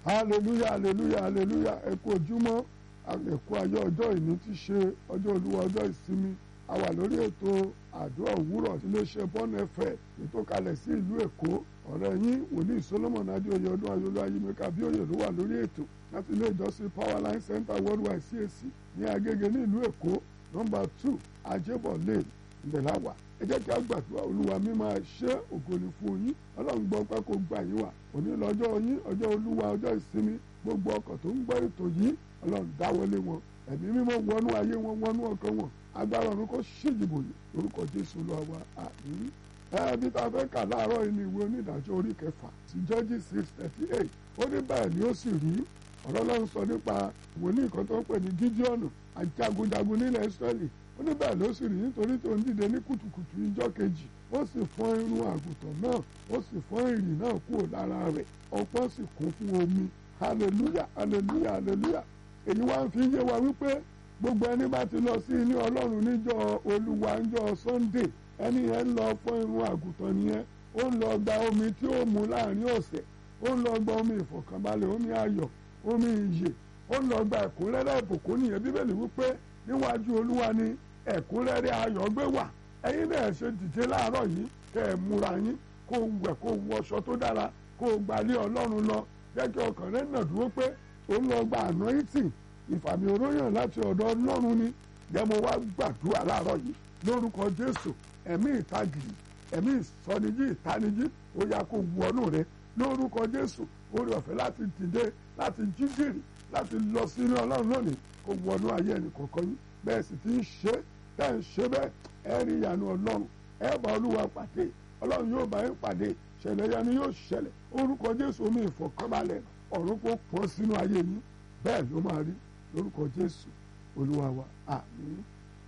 hallelujah hallelujah hallelujah ẹ kú ojúmọ́ àgbẹ̀kú ayé ọjọ́ ìní ti ṣe ọjọ́ olúwa ọjọ́ ìsinmi a wà lórí ètò àdúrà òwúrọ̀ tí iléeṣẹ́ bọ́ọ̀nù ẹ̀fẹ̀ ètò kalẹ̀ sí ìlú èkó ọ̀rẹ́ yín wòlíì solomon adéoyè ọdún ayọ̀lọ́ ayémẹ́ka bíòyè ló wà lórí ètò láti ilé ìjọsìn powerline center worldwide cac ní agége ní ìlú èkó nọ́mbà two ajébọ̀ lane ìbẹ̀láwà ẹ jẹ́ kí a gbàdúrà olúwa mi máa ṣe ògo ni fún yín ọlọ́run gbọ́ pé kó gbà yín wà òní lọ́jọ́ yín ọjọ́ olúwa ọjọ́ ìsinmi gbogbo ọkọ̀ tó ń gbọ́ ètò yìí ọlọ́run dáwọlé wọn ẹ̀mí mímọ́ wọnú ayé wọn wọnú ọkàn wọn agbára ọ̀run kó ṣèjìbò yìí lórúkọ jésù olúwa wa àmín ẹbí tá a fẹ́ kà láàárọ̀ yìí ni ìwé onídàájọ́ orí kẹfà sí judges six thirty eight ó ní bẹ́ẹ̀ ni ó sì rí ọ̀rọ̀ ọlọ́run sọ nípa wòlíì kan tó ń pè ní gídíọ̀nù ajagunjagun nílẹ̀ israẹli ó ní bẹ́ẹ̀ ló sì rí nítorí tó ń dìde ní kùtùkùtù ìjọ́ kejì ó sì fọ́n irun àgùntàn náà ó sì fọ́n ìrì náà kúrò lára rẹ̀ ọpọ́n sì kún fún omi hallelujah hallelujah hallelujah èyí wá ń fi yé wa wípé gbogbo ẹni bá ti lọ sí ilé ọlọ́run níjọ́ olúwa níjọ́ sunday ẹni yẹn ń lọ fọ́n irun àgùntàn nìyẹn ó ń lọ gba omi tí ó mu láàrin ọ̀sẹ̀ ó ń lọ gba omi ìfọ̀kànbalẹ̀ omi ayọ̀ omi ìyè ó ń lọ gba ẹ̀kúnrẹ́rẹ́ ìbùkún nìyẹn bíbélì wípé níwájú olúwa ni ẹ̀kúnrẹ́rẹ́ ayọ̀ gbé wà ẹ̀yin náà ṣe dìde láàárọ̀ yìí kẹ́ ẹ̀ múra yín kó wẹ̀ kó wọṣọ tó dára kó gbalé ọlọ́run lọ jẹ́ kí ọkàn rẹ̀ nà dúró pé ó ń lọ gba anointing ìfàmì oróyàn láti ọ̀dọ̀ ọlọ́run ni jẹ́ mo wá gbàdúrà láàárọ̀ yìí lórúkọ jésù ẹ̀mí ìtagìrì ẹ̀mí ìsọnijí ìtanijí ó yá kó wọnú rẹ lórúkọ jésù orí ọ̀fẹ́ láti dìde láti jíjìrì láti lọ sínú ọlọ́run lónìí kó wọnú ayé ẹnì kọ̀ọ̀kan yín bẹ́ẹ̀ sì ti ń ṣe tẹ́ ń ṣe bẹ́ẹ̀ ẹ rí ìyanu ọlọ́run ẹ bá olúwa pàdé ọlọ́run yóò bá yín pàdé ṣẹlẹ̀ yanu yóò ṣẹlẹ̀ orúkọ jésù omi ìfọ̀kànbalẹ̀ ọ̀run kó pọ̀ sínú ayé yín bẹ́ẹ̀ ló máa rí lórúkọ jésù olúwa wa àmín.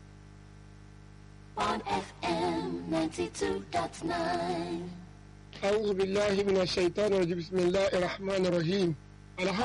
on FM 92.9. أعوذ بالله من الشيطان الرجيم بسم الله الرحمن الرحيم